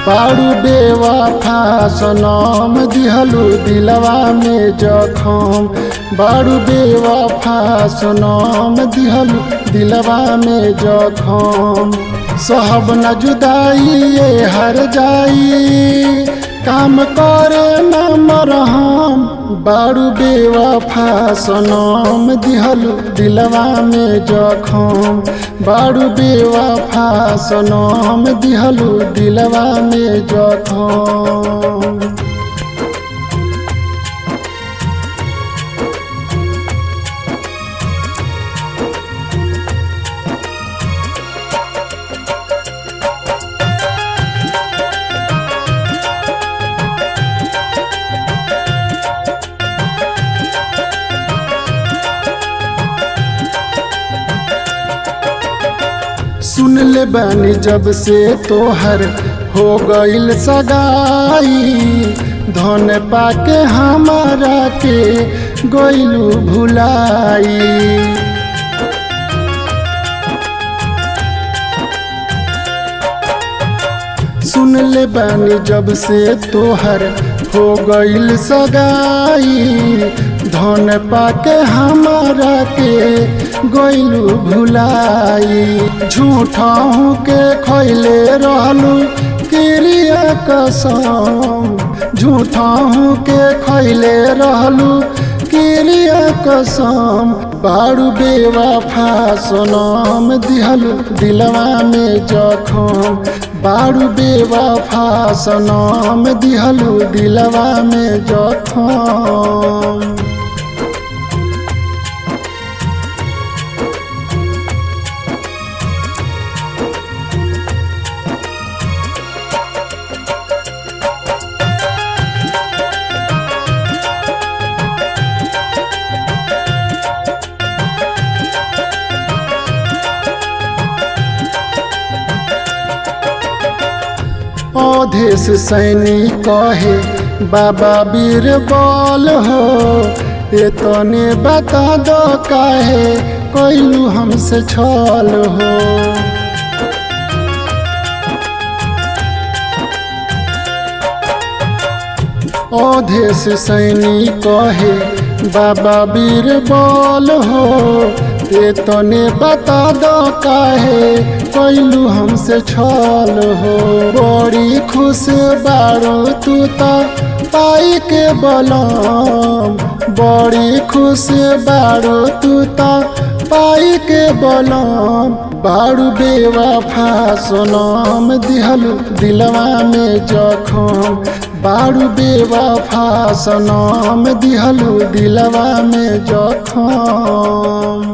बारू बेवफा सनम दिहलू दिलवा में जखम बारू बेवफा सनम दिहलू दिलवा में जखम सहब न जुदाई ये हर जाई काम करे न मरहम बारू बेवफा सनम दिहलू दिलवा में जखम बारू बेवफा सनम दिहलू दिलवा में जखम सुन ले बानी जब से तोहर हो गईल सगाई धन पाके हमारा के गईलू भुलाई सुन ले बानी जब से तोहर हो गईल सगाई धन पाके हमारा के गईलू भुलाई झूठा के खैले रहलू क्रिया कसम झूठा के खैले रहलू क्रिया कसम बारू बेवफा सोनम दिहलू दिलवा में जखम बारू बेवफा सनम दिहलू दिलवा में जखम अवधेश सैनी कहे बाबा बीर बल हो ये तने बता दो काहे कैलू हमसे छल हो अवधेश सैनी कहे बाबा बीर बल हो ये तने बता दो काहे कैलू हमसे छल हो बड़ी खुश बारो तू तो पाई के बलम बड़ी खुश बारो तू तो पाई के बलम बारू बेवफा सोनम दिहलू दिलवा में जखम बारू बेवफा सनम दिहलू दिलवा में जखम